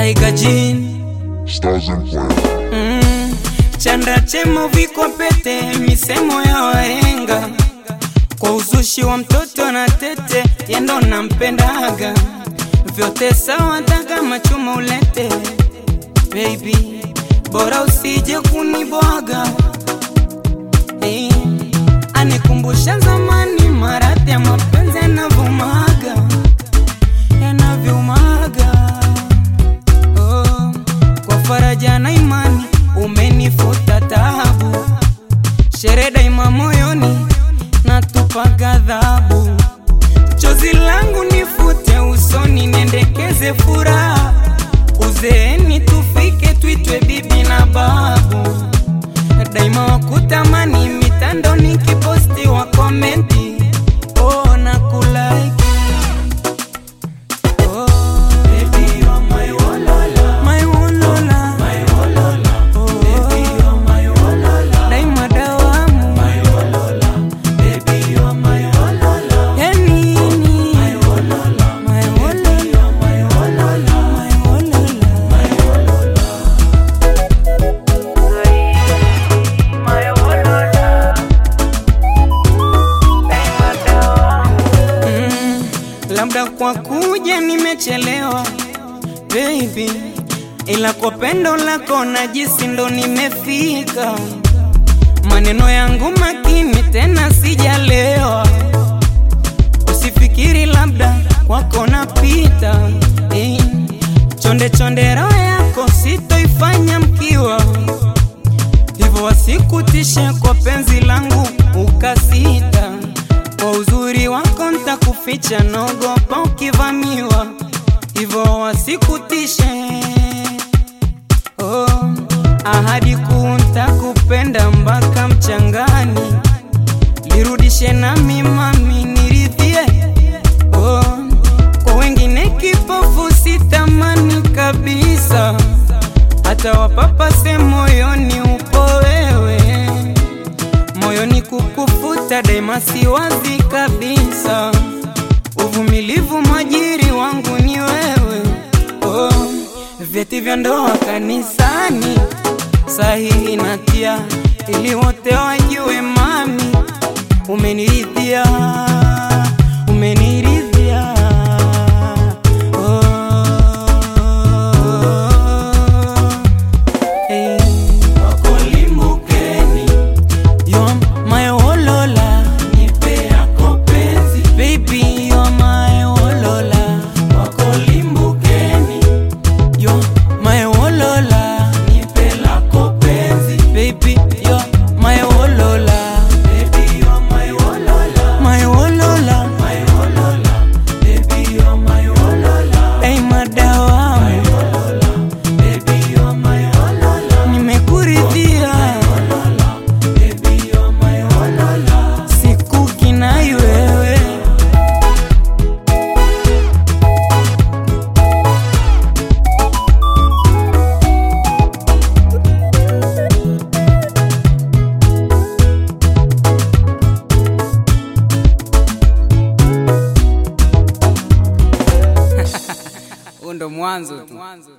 Tiger Jean Stars and Plans. mm. Chanda chema viko pete, misemo ya wahenga kwa uzushi wa mtoto na tete, yendo nampendaga vyote sawa, taka machuma ulete baby, bora usije kunibwaga hey. Anikumbusha zamani, maradhi ya mapenzi yanavyomaga yanavyomaga oh. Kwa faraja na imani umenifuta taabu, shere daima moyoni natupa ghadhabu, chozi langu nifute usoni, niendekeze furaha, uzeeni tufike, tuitwe bibi na babu, daima wakutamani mitando, nikiposti wa komenti oh, na kulike oh, baby, you are my Wolola, my Wolola, my Wolola, oh, baby, you are my Wolola, daima dawamu, my Wolola, baby, you are my Wolola, ya nini, my Wolola, my Wolola, baby, you are my Wolola, my Wolola, my Wolola. Mm, labda kwa kuja nimechelewa baby, ila kwa pendo lako najisi ndo nimefika. Maneno yangu makini tena sijalewa, usifikiri labda kwako napita. Eh, chonde chonde roho yako sitoifanya mkiwa hivyo wasikutishe kwa penzi langu ukasita. Kwa uzuri wako ntakuficha, nogopa ukivamiwa, hivyo wasikutishe. Oh, ahadi kuu ntakupenda mpaka mchangani, lirudishe nami mami niridhie. Oh, kwa wengine kipofu sitamani kabisa hata wapapase moyoni upo wewe, moyoni kukufuta daima siwazi kabisa. Uvumilivu mwajiri wangu ni wewe, oh, vyeti vya ndoa kanisani sahihi natia, ili wote wajue mami umeniridhia, umeniridhia oh. Hey. Wakolimbukeni, you're my Wolola, nipe yako penzi. Baby, you're my Wolola. Wakolimbukeni, you're my Wolola, nipe lako penzi. Baby, you're my Wolola. Baby, you're my Wolola. My Wolola. My Wolola. Baby, you're my Wolola. Hey, madawa. My Wolola. Baby, you're my Wolola. Nimekuridhia. Baby, you're my Wolola. Sikukinai wewe. Huu ndo mwanzo tu.